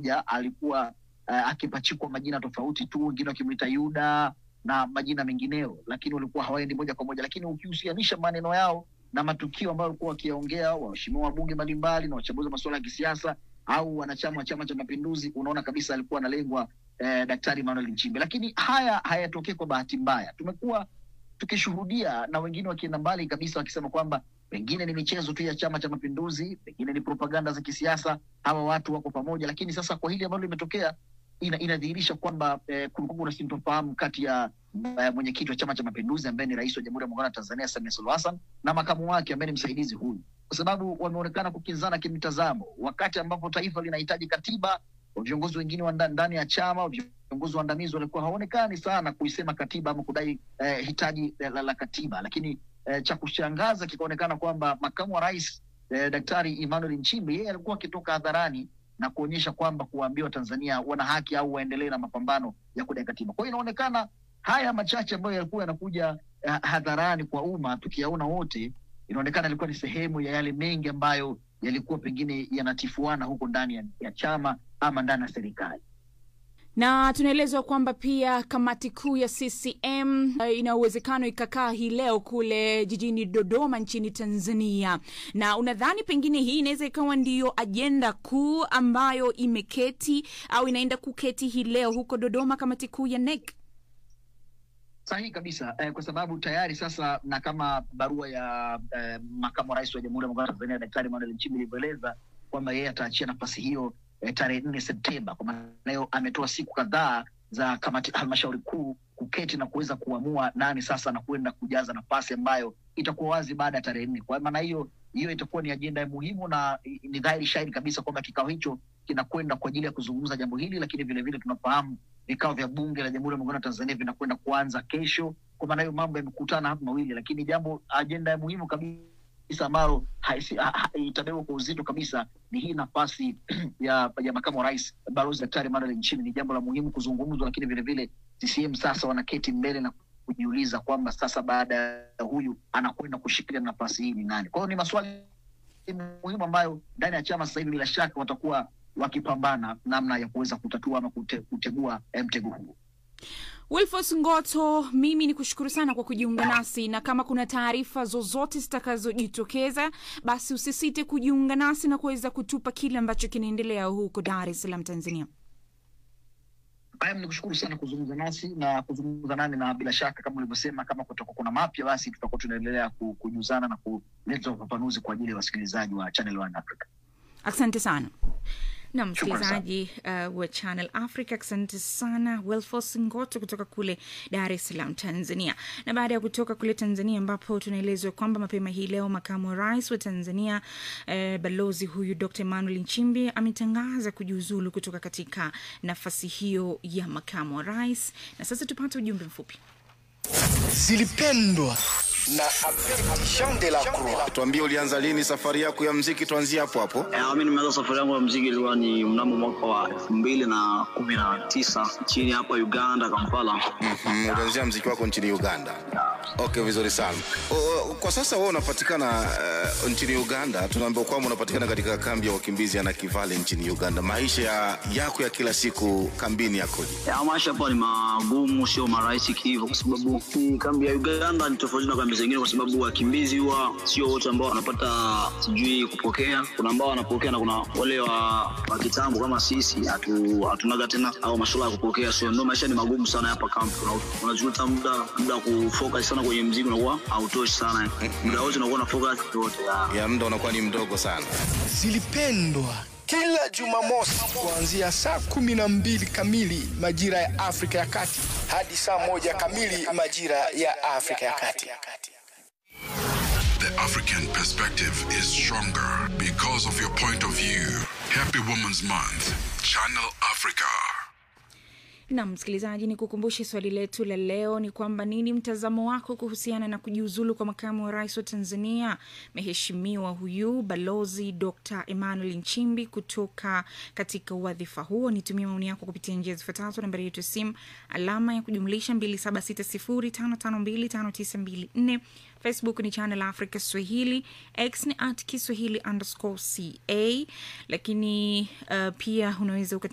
ja, alikuwa uh, akipachikwa majina tofauti tu, wengine wakimwita Yuda na majina mengineo, lakini walikuwa hawaendi moja kwa moja. Lakini ukihusianisha maneno yao na matukio ambayo walikuwa wakiyaongea waheshimiwa wabunge mbalimbali na wachambuzi wa masuala ya kisiasa au wanachama wa Chama cha Mapinduzi, unaona kabisa alikuwa analengwa eh, Daktari Emmanuel Nchimbi. Lakini haya hayatokei kwa bahati mbaya, tumekuwa tukishuhudia na wengine wakienda mbali kabisa wakisema kwamba pengine ni michezo tu ya Chama cha Mapinduzi, pengine ni propaganda za kisiasa, hawa watu wako pamoja. Lakini sasa kwa hili ambalo limetokea ina, inadhihirisha kwamba eh, kulikuwa kuna sintofahamu kati ya eh, mwenyekiti wa Chama cha Mapinduzi ambaye ni rais wa Jamhuri ya Muungano wa Tanzania Samia Suluhu Hassan na makamu wake ambaye ni msaidizi huyu, kwa sababu wameonekana kukinzana kimitazamo, wakati ambapo taifa linahitaji katiba. Viongozi wengine wa nda- ndani ya chama, viongozi waandamizi walikuwa hawaonekani sana kuisema katiba ama kudai eh, hitaji eh, la, la katiba, lakini eh, cha kushangaza kikaonekana kwamba makamu wa rais eh, Daktari Emmanuel Nchimbi yeye alikuwa akitoka hadharani na kuonyesha kwamba kuwaambia Watanzania wana haki au waendelee na mapambano ya kudai katiba. Kwa hiyo inaonekana haya machache ambayo yalikuwa yanakuja eh, hadharani kwa umma tukiyaona wote, inaonekana ilikuwa ni sehemu ya yale mengi ambayo yalikuwa pengine yanatifuana huko ndani ya, ya chama ama ndani ya serikali. na tunaelezwa kwamba pia kamati kuu ya CCM eh, ina uwezekano ikakaa hii leo kule jijini Dodoma nchini Tanzania. Na unadhani pengine hii inaweza ikawa ndiyo ajenda kuu ambayo imeketi au inaenda kuketi hii leo huko Dodoma, kamati kuu ya NEC? Sahihi kabisa eh, kwa sababu tayari sasa na kama barua ya eh, makamu wa rais wa Jamhuri ya Muungano wa Tanzania Daktari Emmanuel Nchimbi ilivyoeleza kwamba yeye ataachia nafasi hiyo eh, tarehe nne Septemba. Kwa maana hiyo ametoa siku kadhaa za kamati halmashauri kuu kuketi na kuweza kuamua nani sasa anakwenda kujaza nafasi ambayo itakuwa wazi baada ya tarehe nne. Kwa maana hiyo hiyo itakuwa ni ajenda ya muhimu na i- ni dhahiri shahiri kabisa kwamba kikao hicho kinakwenda kwa ajili ya kuzungumza jambo hili, lakini vilevile tunafahamu vikao vya bunge la Jamhuri ya Muungano wa Tanzania vinakwenda kuanza kesho. Kwa maana hiyo mambo yamekutana hapa mawili, lakini jambo ajenda ya muhimu kabisa ambalo haisi- ha- ha- itabebwa kwa uzito kabisa ni hii nafasi ya, ya makamu wa rais Balozi Daktari Emmanuel Nchimbi. Ni jambo la muhimu kuzungumzwa, lakini vilevile CCM sasa wanaketi mbele na kujiuliza kwamba sasa baada ya huyu anakwenda kushikilia nafasi hii ni nani? Kwa hiyo ni maswali muhimu ambayo ndani ya chama sasa hivi bila shaka watakuwa wakipambana namna ya kuweza kutatua ama kute, kutegua eh, mtego huo. Wilfos Ngoto, mimi ni kushukuru sana kwa kujiunga nasi, na kama kuna taarifa zozote zitakazojitokeza, basi usisite kujiunga nasi na kuweza kutupa kile ambacho kinaendelea huko Dar es Salaam, Tanzania. Haya, ni kushukuru sana kuzungumza nasi na kuzungumza nani, na bila shaka kama ulivyosema, kama kutakuwa kuna mapya, basi tutakuwa tunaendelea ku- kujuzana na kuleta ufafanuzi kwa ajili ya wasikilizaji wa Channel One Africa. Asante sana. na Shukran msikilizaji uh, wa Channel Africa, asante sana Wilfos Ngoto kutoka kule Dar es Salaam, Tanzania. Na baada ya kutoka kule Tanzania, ambapo tunaelezwa kwamba mapema hii leo makamu wa rais wa Tanzania eh, balozi huyu Dr Emmanuel Nchimbi ametangaza kujiuzulu kutoka katika nafasi hiyo ya makamu wa rais. Na sasa tupate ujumbe mfupi. zilipendwa na Jean de la Croix. Tuambie, ulianza lini safari yako ya mziki? Tuanzie hapo hapo. Eh, mi nimeanza safari yangu ya mziki ilikuwa ni mnamo mwaka wa elfu mbili na kumi na tisa chini hapa Uganda, Kampala. Mm, ulianzia mziki wako nchini Uganda. Okay, vizuri sana. O, o, kwa sasa wewe unapatikana uh, nchini Uganda. Tunaambiwa kwamba unapatikana katika kambi ya wakimbizi ya Nakivale nchini Uganda. Maisha ya, yako ya kila siku kambini yakoje? Ya, maisha hapa ni magumu, sio marahisi kihivyo, kwa sababu hii kambi ya Uganda ni tofauti na kambi zingine, kwa sababu wakimbizi huwa sio wote ambao wanapata sijui kupokea. Kuna ambao wanapokea na kuna wale wa, wa kitambo kama sisi hatu, hatunaga tena au masuala ya kupokea, so ndio maisha ni magumu sana hapa kambi. Una- Unajuta muda muda wa kufocus sana kwenye mziki unakuwa hautoshi sana, muda wote unakuwa na focus yote ya Ya muda unakuwa ni mdogo sana. zilipendwa kila Jumamosi kuanzia saa kumi na mbili kamili majira ya Afrika ya Kati hadi saa moja kamili majira ya Afrika ya Kati. The African perspective is stronger because of your point of view. Happy Women's Month. Channel Africa. na msikilizaji, ni kukumbushe swali letu la leo ni kwamba nini mtazamo wako kuhusiana na kujiuzulu kwa makamu wa rais wa Tanzania mheshimiwa huyu balozi Dr Emmanuel Nchimbi kutoka katika wadhifa huo. Nitumie maoni yako kupitia njia zifuatazo: nambari yetu ya simu alama ya kujumlisha 2760552594 Facebook ni Channel Africa Swahili, X ni at Kiswahili underscore ca, lakini uh, pia unaweza